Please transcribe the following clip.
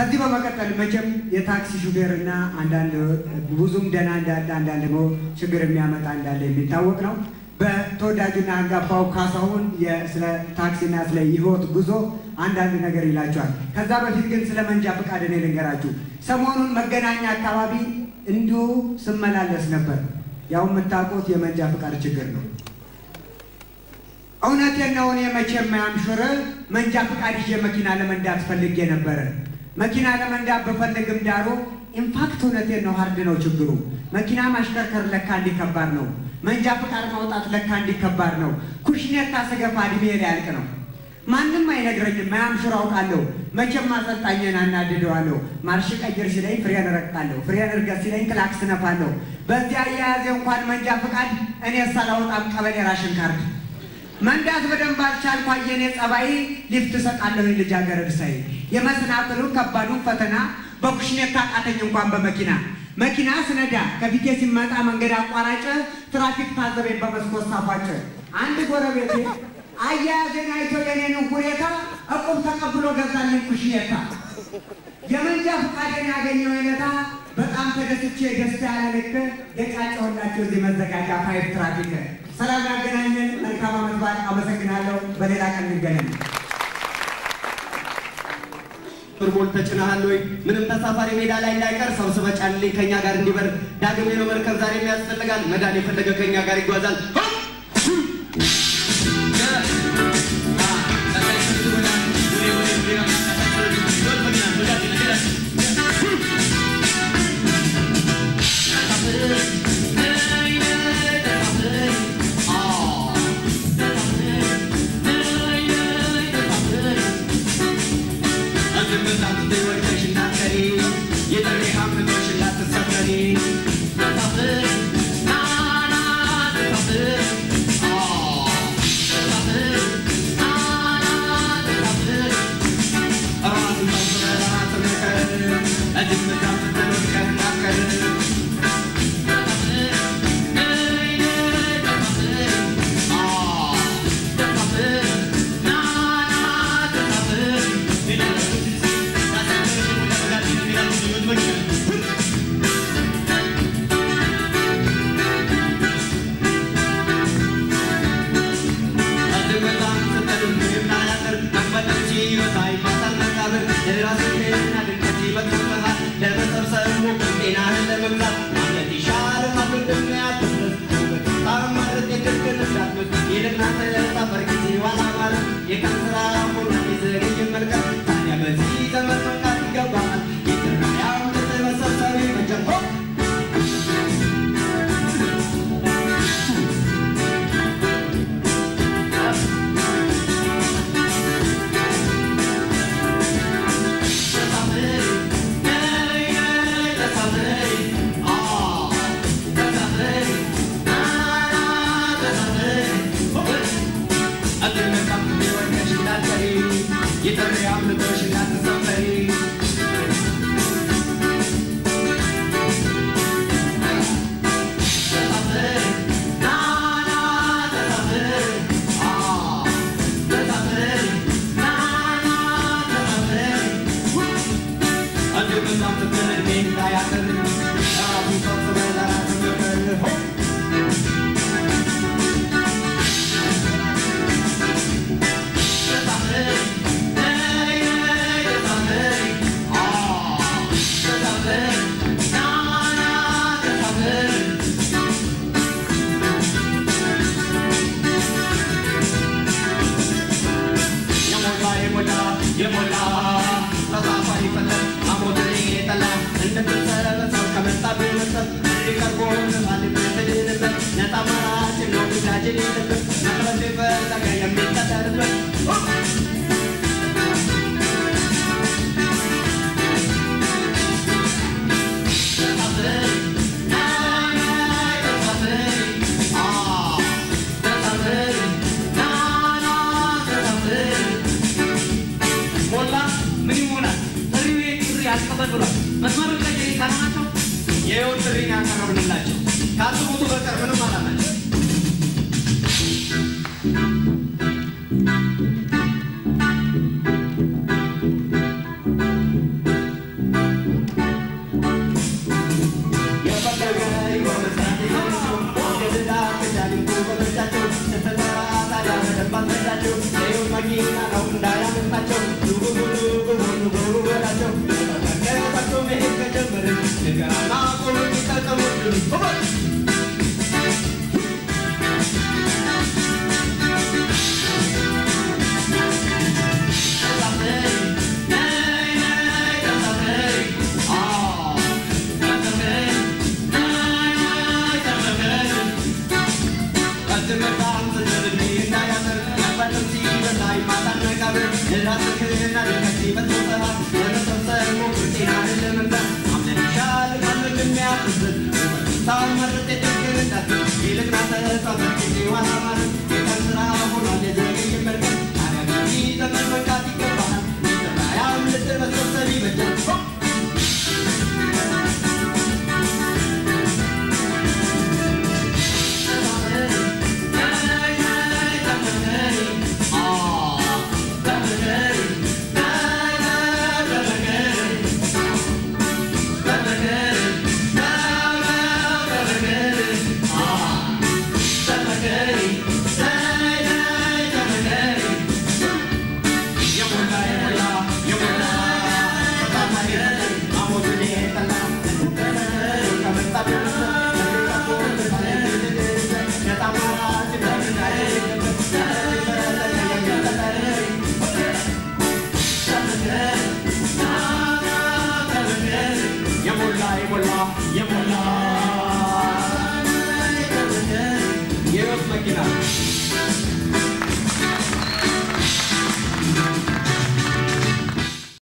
ከዚህ በመቀጠል መቼም የታክሲ ሹፌር እና አንዳንድ ብዙም ደህና እንዳለ አንዳንድ ደግሞ ችግር የሚያመጣ እንዳለ የሚታወቅ ነው። በተወዳጁና አንጋፋው ካሳሁን የ- ስለ ታክሲና ስለ ህይወት ጉዞ አንዳንድ ነገር ይላቸዋል። ከዛ በፊት ግን ስለ መንጃ ፈቃድ እኔ ልንገራችሁ። ሰሞኑን መገናኛ አካባቢ እንዲሁ ስመላለስ ነበር። ያው የምታውቁት የመንጃ ፈቃድ ችግር ነው። እውነቴን ነው። እኔ መቼም አምሹር መንጃ ፈቃድ ይዤ መኪና ለመንዳት ፈልጌ ነበረ። መኪና ለመንዳት በፈልግም ዳሩ ኢንፋክት እውነቴን ነው፣ ሀርድ ነው ችግሩ። መኪና ማሽከርከር ለካ እንዲህ ከባድ ነው። መንጃ ፈቃድ ማውጣት ለካ እንዲህ ከባድ ነው። ኩሽኔታ ስገፋ እድሜ ሊያልቅ ነው። ማንም አይነግረኝም። ማያምሹር አውቃለሁ። መቼም አሰልጣኝን አናድደዋለሁ። ማርሽ ቀይር ሲለኝ ፍሬን እረግጣለሁ። ፍሬን እርገጥ ሲለኝ ክላክስ ነፋለሁ። በዚያ አያያዜ እንኳን መንጃ ፈቃድ እኔ ሳላወጣም ቀበሌ ራሽን ካርድ መንዳት በደንብ አልቻልኩ። አየኔ ጸባይ ሊፍት እሰጣለሁ ልጃገረድ ሳይ የመሰናክሉን ከባዱን ፈተና በኩሽኔታ ቃተኝ እንኳን በመኪና መኪና ስነዳ ከፊቴ ሲመጣ መንገድ አቋራጭ ትራፊክ ታዘበኝ በመስኮት ሳፋጭ አንድ ጎረቤቴ አያያዜን አይቶ የኔን ሁኔታ እቁብ ተቀብሎ ገዛልኝ ኩሽኔታ የመንጃ ፈቃድን ያገኘው የለታ በጣም ተደስቼ ደስታ ያለ ልክ የጫጨሁላቸው እዚህ መዘጋጃ ፋይፍ ትራፊክ ሰላም ያገናኘን። መልካም ዓመት በዓል። አመሰግናለሁ። በሌላ ቀን እንገናኝ። ፍርሞል ተጭነሃል ወይ? ምንም ተሳፋሪ ሜዳ ላይ እንዳይቀር ሰብስበ ጫንልኝ ከኛ ጋር እንዲበር ዳግም ነው መርከብ ዛሬ የሚያስፈልጋል መዳን የፈለገ ከኛ ጋር ይጓዛል። የህይወት ጥሪን ያቀረብንላቸው ከአስቡቱ በቀር ምንም አላላቸው። በላቸው ኑቡ ኑቡ ኑቡ በላቸው ከታቸው መሄድ ከጀመርን ንገራና ቆሎ ሚጠቀሙ በል ይልቅ ናተ